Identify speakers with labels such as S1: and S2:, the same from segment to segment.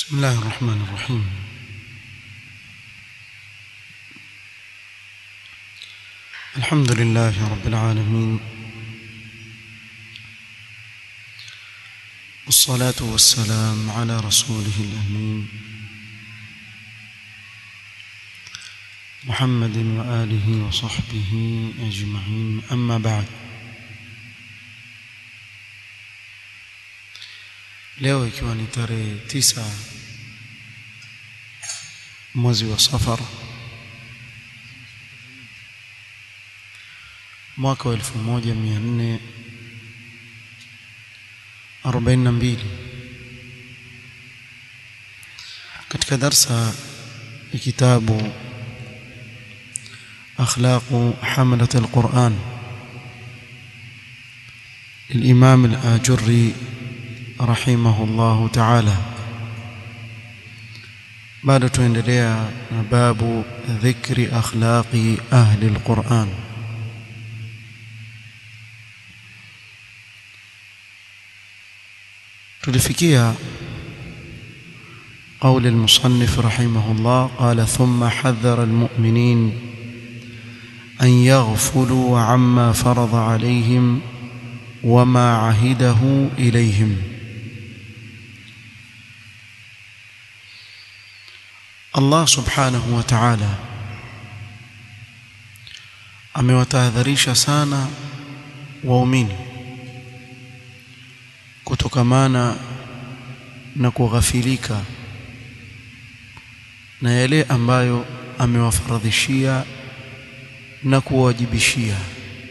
S1: بسم الله الرحمن الرحيم الحمد لله رب العالمين والصلاة والسلام على رسوله الأمين محمد وآله وصحبه أجمعين أما بعد leo ikiwa ni tarehe tisa mwezi wa safar mwaka wa elfu moja mia nne arobaini na mbili katika darsa ya kitabu akhlaqu hamalat alquran للإمام الآجري رحمه الله تعالى بعد tuendelea na babu dhikri akhlaqi ahli alquran tulifikia قول المصنف رحمه الله قال ثم حذر المؤمنين أن يغفلوا عما فرض عليهم وما عهده إليهم Allah subhanahu wa ta'ala amewatahadharisha sana waumini kutokamana na kughafilika na yale ambayo amewafaradhishia na kuwajibishia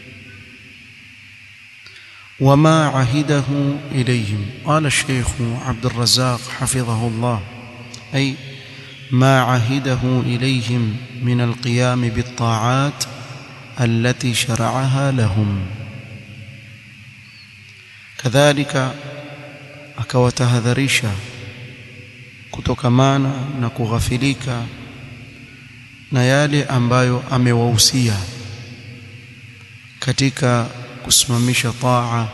S1: وما عهده إليهم قال الشيخ عبد الرزاق حفظه الله أي ما عهده إليهم من القيام بالطاعات التي شرعها لهم كذلك akawatahadharisha kutokamana na kughafilika na yale ambayo amewahusia katika kusimamisha taa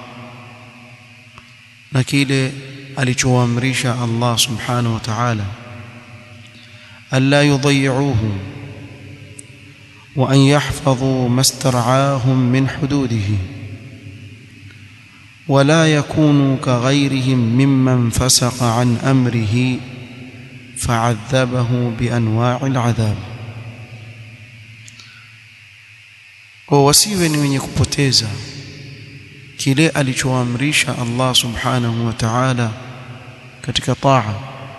S1: na kile alichoamrisha Allah subhanahu wa ta'ala ألا يضيعوه وأن يحفظوا ما استرعاهم من حدوده ولا يكونوا كغيرهم ممن فسق عن أمره فعذبه بأنواع العذاب wasiwe ni wenye kupoteza kile alichoamrisha Allah subhanahu wa ta'ala katika taa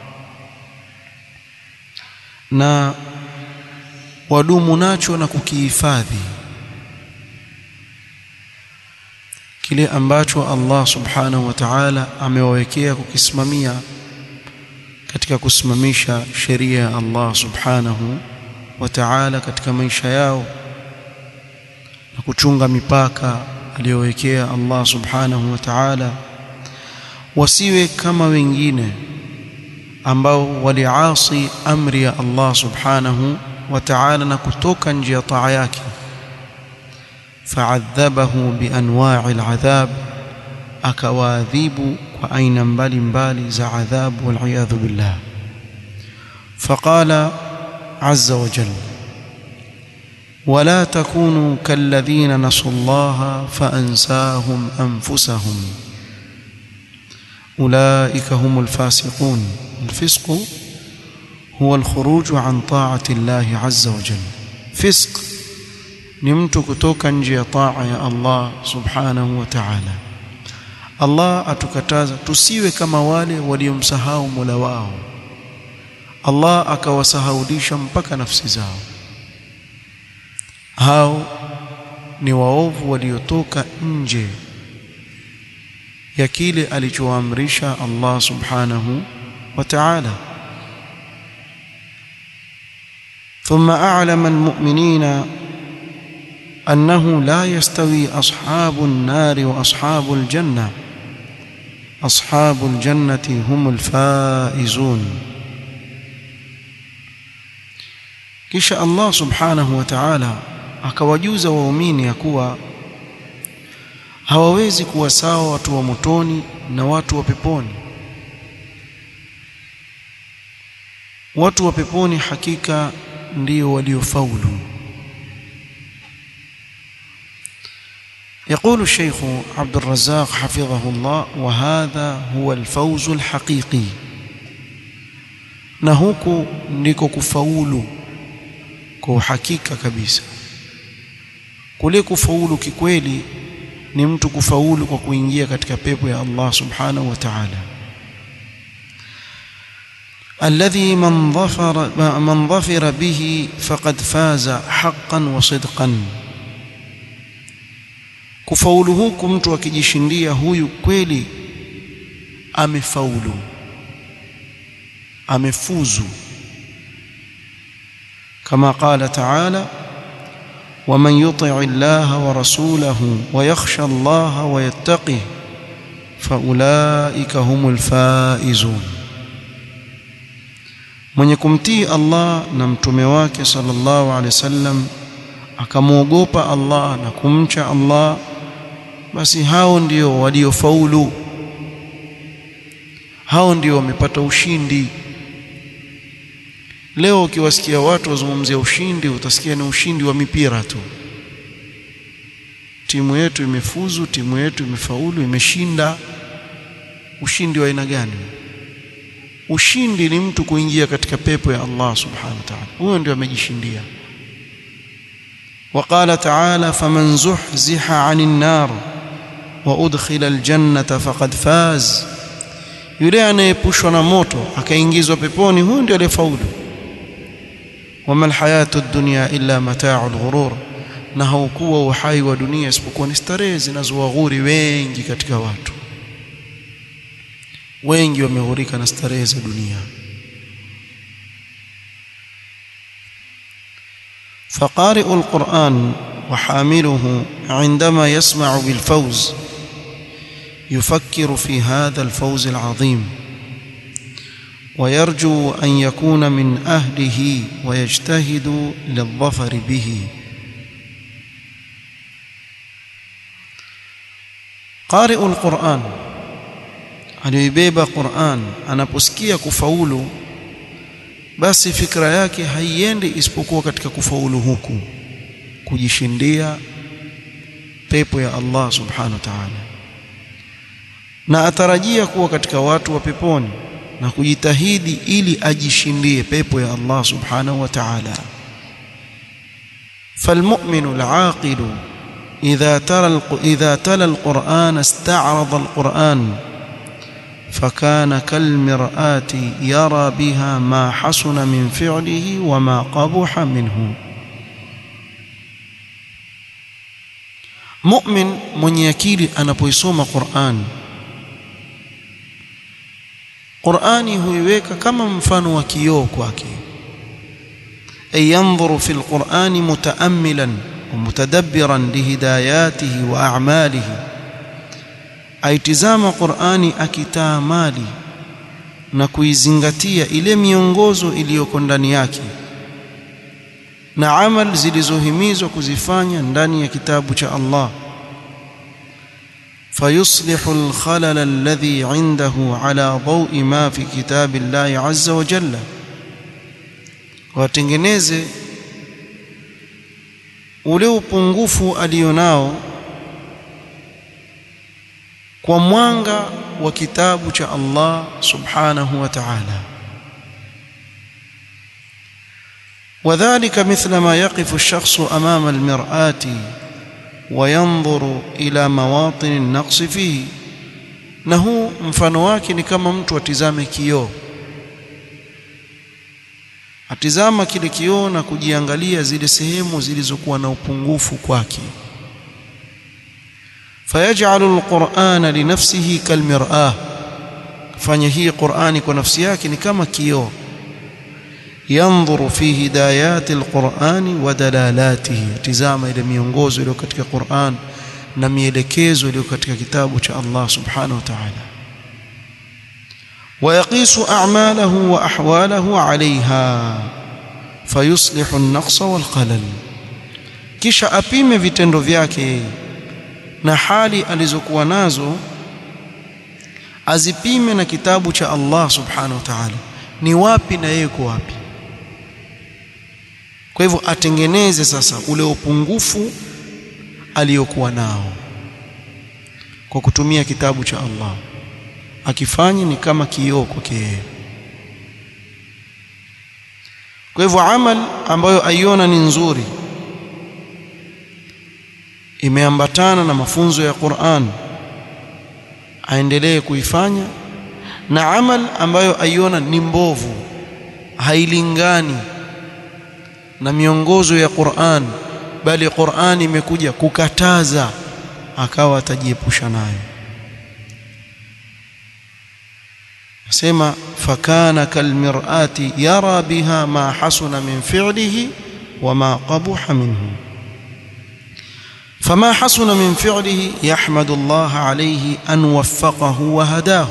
S1: na wadumu nacho na kukihifadhi kile ambacho Allah subhanahu wa ta'ala amewawekea kukisimamia katika kusimamisha sheria ya Allah subhanahu wa ta'ala katika maisha yao na kuchunga mipaka aliyowekea Allah subhanahu wa ta'ala wasiwe kama wengine ambao waliasi amri ya Allah subhanahu wa ta'ala na kutoka nje ya taa yake fa'adhabahu bianwa'i al'adhab akawaadhibu kwa aina mbalimbali za adhabu wal billah faqala azza wa jalla ولا تكونوا كالذين نسوا الله فأنساهم أنفسهم أولئك هم الفاسقون الفسق هو الخروج عن طاعة الله عز وجل فسق نمت كتوكا نجي طاعة يا الله سبحانه وتعالى الله atukataza tusiwe kama wale waliomsahau Mola wao Allah akawasahaulisha mpaka nafsi zao hao ni waovu waliotoka nje ya kile alichoamrisha Allah subhanahu wa ta'ala ثم أعلم المؤمنين أنه لا يستوي أصحاب النار وأصحاب الجنة أصحاب الجنة هم الفائزون kisha Allah subhanahu wa ta'ala akawajuza waumini ya kuwa hawawezi kuwa sawa watu wa motoni na watu wa peponi watu wa peponi hakika ndio waliofaulu يقول الشيخ عبد الرزاق حفظه الله وهذا هو الفوز الحقيقي na huku ndiko kufaulu kwa uhakika kabisa kule kufaulu kikweli ni mtu kufaulu kwa kuingia katika pepo ya Allah subhanahu wa ta'ala alladhi man dhafara man dhafira bihi faqad faza haqqan wa sidqan kufaulu huku mtu akijishindia huyu kweli amefaulu amefuzu كما قال تعالى ومن يطع الله ورسوله ويخشى الله ويتقه فأولئك هم الفائزون mwenye kumtii Allah na mtume wake sallallahu alaihi wasallam akamwogopa Allah na kumcha Allah basi hao ndio waliofaulu hao ndio wamepata ushindi Leo ukiwasikia watu wazungumzia ushindi, utasikia ni ushindi wa mipira tu. Timu yetu imefuzu, timu yetu imefaulu, imeshinda. Ushindi wa aina gani? Ushindi ni mtu kuingia katika pepo ya Allah subhanahu wa ta'ala, huyo ndio amejishindia. وقال تعالى فمن زحزح عن النار وأدخل الجنة فقد فاز yule anayepushwa na moto akaingizwa peponi huyo ndio aliyefaulu wama alhayatu dunya illa mata'ul ghurur na haukuwa uhai wa dunia isipokuwa ni starehe zinazowaghuri wengi katika watu wengi wameghurika na starehe za dunia فقارئ القرآن وحامله عندما يسمع بالفوز يفكر في هذا الفوز العظيم ويرجو أن يكون من أهله ويجتهد للظفر به قارئ القرآن aliyoibeba Qur'an anaposikia kufaulu basi fikra yake haiendi isipokuwa katika kufaulu huku kujishindia pepo ya Allah subhanahu wa ta'ala na atarajia kuwa katika watu wa peponi na kujitahidi ili ajishindie pepo ya Allah subhanahu wa ta'ala فالمؤمن العاقل إذا ترى إذا تلا القرآن استعرض القرآن فكان كالمرآة يرى بها ما حسن من فعله وما قبح منه مؤمن mwenye akili anapoisoma Qur'an Qur'ani huiweka kama mfano wa kioo kwake ay yanzuru fil Qur'ani mutaammilan wa mutadabbiran lihidayatihi wa a'malihi aitizama Qur'ani akitaamali na kuizingatia ile miongozo iliyoko ndani yake na amal zilizohimizwa kuzifanya ndani ya kitabu cha Allah فيصلح الخلل الذي عنده على ضوء ما في كتاب الله عز وجل watengeneze ule upungufu alionao kwa mwanga wa kitabu cha Allah subhanahu wa ta'ala وذلك مثل ما يقف الشخص أمام المرآة وينظر إلى مواطن النقص فيه na huu mfano wake ni kama mtu atizame kioo atizama kile kioo na kujiangalia zile sehemu zilizokuwa na upungufu kwake fayajalu alqur'ana linafsihi kalmir'ah fanya hii qur'ani kwa nafsi yake ni kama kioo yanzuru fi hidayati alqur'ani wa dalalatihi tizama ile miongozo iliyo katika Qur'an na mielekezo iliyo katika kitabu cha Allah subhanahu wa ta'ala ويقيس أعماله وأحواله عليها فيصلح النقص والخلل kisha apime vitendo vyake na hali alizokuwa nazo azipime na kitabu cha Allah subhanahu wa ta'ala ni wapi na yeye yuko wapi kwa hivyo atengeneze sasa ule upungufu aliyokuwa nao kwa kutumia kitabu cha Allah akifanya ni kama kioo kwake yeye kwa hivyo amal ambayo aiona ni nzuri imeambatana na mafunzo ya Qur'an aendelee kuifanya na amal ambayo aiona ni mbovu hailingani na miongozo ya Qur'an bali Qur'an imekuja kukataza akawa atajiepusha nayo sema fakana kalmir'ati yara biha ma hasuna min fi'lihi wa ma qabuha minhu فما حسن من فعله يحمد الله عليه أن وفقه وهداه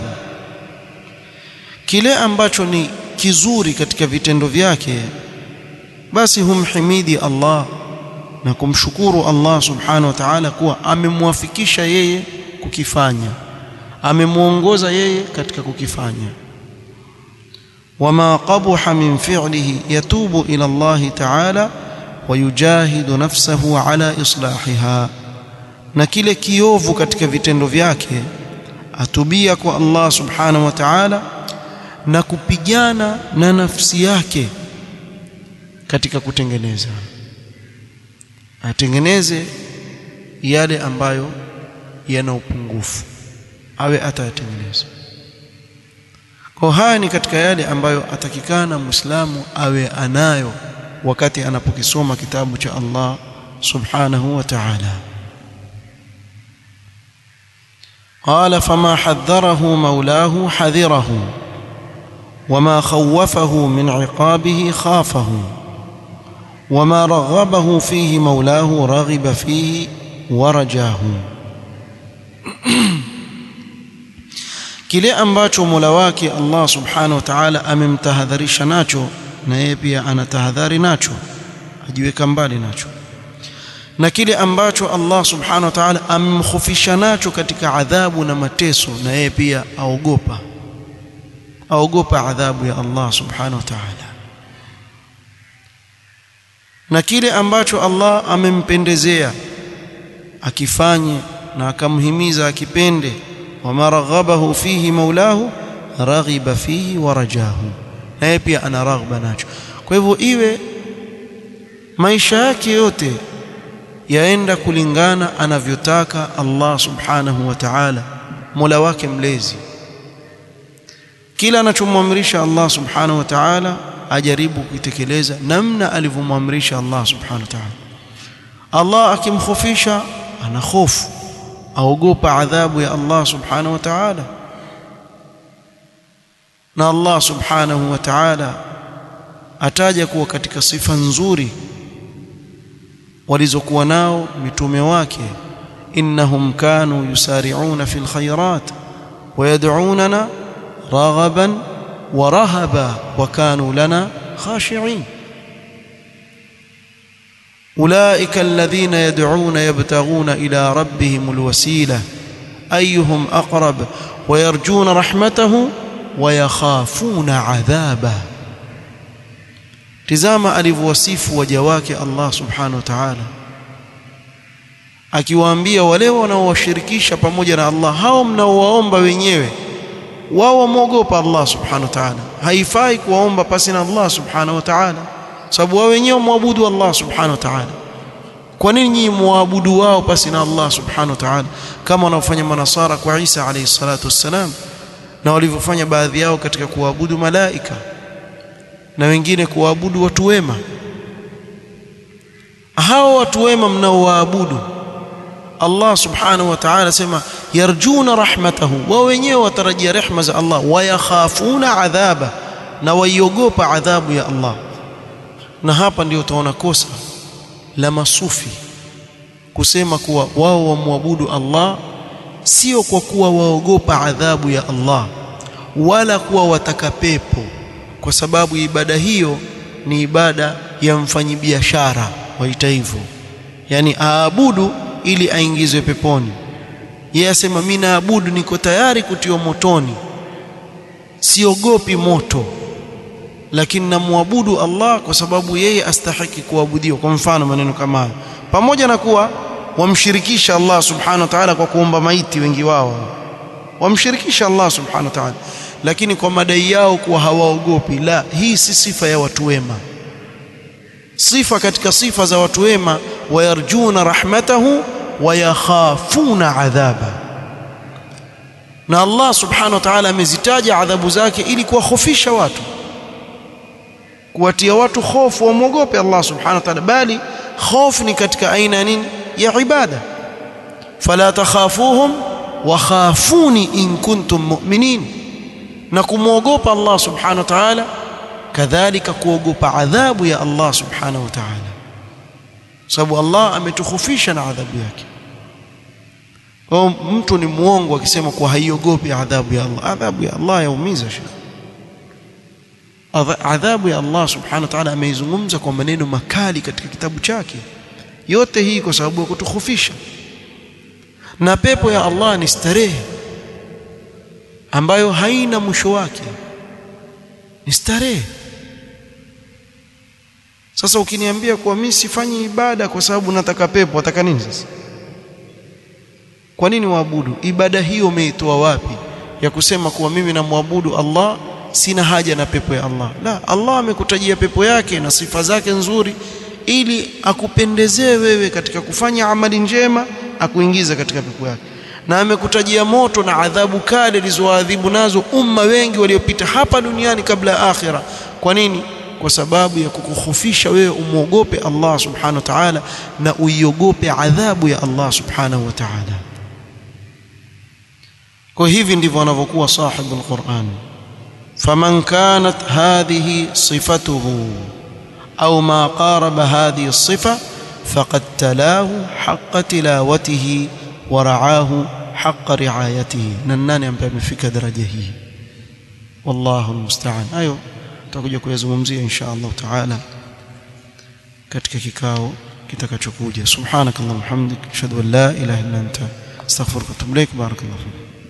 S1: kile ambacho ni kizuri katika vitendo vyake basi humhimidi Allah na kumshukuru Allah subhanahu wa ta'ala kuwa amemwafikisha yeye kukifanya amemuongoza yeye katika kukifanya wama qabuha min fi'lihi yatubu ila Allah ta'ala wayujahidu nafsahu ala islahiha na kile kiovu katika vitendo vyake atubia kwa Allah subhanahu wa ta'ala na kupigana na nafsi yake katika kutengeneza atengeneze yale ambayo yana upungufu awe atayatengeneza kwa haya ni katika yale ambayo atakikana muislamu awe anayo wakati anapokisoma kitabu cha Allah subhanahu wa ta'ala قال فما حذره مولاه حذره وما خوفه من عقابه خافه وما رغبه فيه مولاه رغب فيه ورجاه kile ambacho Mola wake Allah Subhanahu wa Ta'ala amemtahadharisha nacho na yeye pia anatahadhari nacho ajiweka mbali nacho na kile ambacho Allah Subhanahu wa Ta'ala amemkhofisha nacho katika adhabu na mateso na yeye pia aogopa aogopa adhabu ya Allah Subhanahu wa Ta'ala na kile ambacho Allah amempendezea akifanye na akamhimiza akipende wama raghabahu fihi maulahu raghiba fihi wa rajahu naye pia ana raghba nacho kwa hivyo iwe maisha yake yote yaenda kulingana anavyotaka Allah subhanahu wa ta'ala Mola wake mlezi kila anachomwamrisha Allah subhanahu wa ta'ala ajaribu kuitekeleza namna alivyomwamrisha Allah subhanahu wa ta'ala Allah akimkhofisha ana hofu aogopa adhabu ya Allah subhanahu wa ta'ala na Allah subhanahu wa ta'ala ataja kuwa katika sifa nzuri walizokuwa nao mitume wake innahum kanu yusari'una fil khairat wa yad'unana raghaban wa rahaba wa kanu lana khashi'in أولئك الذين يدعون يبتغون إلى ربهم الوسيلة أيهم أقرب ويرجون رحمته ويخافون عذابه tizama alivyowasifu waja wake Allah subhanahu wa ta'ala akiwaambia wale wanaowashirikisha pamoja na Allah hao mnaowaomba wenyewe wao wamwogopa Allah subhanahu wa ta'ala haifai kuwaomba pasi na Allah subhanahu wa ta'ala sababu wao wenyewe muabudu Allah subhanahu wa ta'ala kwa nini nyinyi muabudu wao pasi na Allah subhanahu wa ta'ala kama wanaofanya manasara kwa Isa alayhi salatu wassalam na walivyofanya baadhi yao katika kuabudu malaika na wengine kuabudu watu wema hao watu wema mnaowaabudu Allah subhanahu wa ta'ala sema yarjuna rahmatahu wao wenyewe watarajia rehma za Allah wayakhafuna adhaba na waiogopa adhabu ya Allah na hapa ndio utaona kosa la masufi kusema kuwa wao wamwabudu Allah sio kwa kuwa waogopa adhabu ya Allah wala kuwa wataka pepo kwa sababu ibada hiyo ni ibada ya mfanyibiashara waita hivyo yani aabudu ili aingizwe peponi yeye asema mimi naabudu niko tayari kutiwa motoni siogopi moto lakini namwabudu Allah kwa sababu yeye astahiki kuabudiwa kwa mfano maneno kama hayo pamoja na kuwa wamshirikisha Allah subhanahu wa ta'ala kwa kuomba maiti wengi wao wamshirikisha Allah subhanahu wa ta'ala lakini kwa madai yao kuwa hawaogopi la hii si sifa ya watu wema sifa katika sifa za watu wema wayarjuna rahmatahu wayakhafuna adhaba na Allah subhanahu wa ta'ala amezitaja adhabu zake ili kuwahofisha watu kuwatia watu hofu wamwogope Allah subhanahu wa ta'ala bali hofu ni katika aina nini ya ibada fala takhafuhum wa khafuni in kuntum mu'minin na kumwogopa Allah subhanahu wa ta'ala kadhalika kuogopa adhabu ya Allah subhanahu wa ta'ala sababu Allah ametukhufisha na adhabu yake kwa mtu ni muongo akisema kuwa haiogopi adhabu ya Allah adhabu ya Allah yaumiza shekhi adhabu ya Allah subhanahu wa ta'ala ameizungumza kwa maneno makali katika kitabu chake yote hii kwa sababu ya kutukhufisha na pepo ya Allah ni starehe ambayo haina mwisho wake ni starehe sasa ukiniambia kuwa mimi sifanyi ibada kwa sababu nataka pepo nataka nini sasa kwa nini waabudu ibada hiyo umeitoa wapi ya kusema kuwa mimi namwabudu Allah sina haja na pepo ya Allah la Allah amekutajia pepo yake na sifa zake nzuri ili akupendezee wewe katika kufanya amali njema akuingiza katika pepo yake na amekutajia moto na adhabu kali alizoadhibu nazo umma wengi waliopita hapa duniani kabla ya akhira kwa nini kwa sababu ya kukukhofisha wewe umwogope Allah subhanahu wa ta'ala na uiogope adhabu ya Allah subhanahu wa ta'ala kwa hivi ndivyo wanavyokuwa sahibul Qur'an faman kanat hadhihi sifatuhu au ma qaraba hadhihi as-sifa faqad talahu haqqa tilawatihi wa ra'ahu haqqa ri'ayatihi na nani ambaye amefika daraja hii wallahu almusta'an hayo tutakuja kuyazungumzia insha Allah taala katika kikao kitakachokuja subhanakallahumma hamdik ashhadu an la ilaha illa anta astaghfiruka wa atubu ilaik barakallahu fik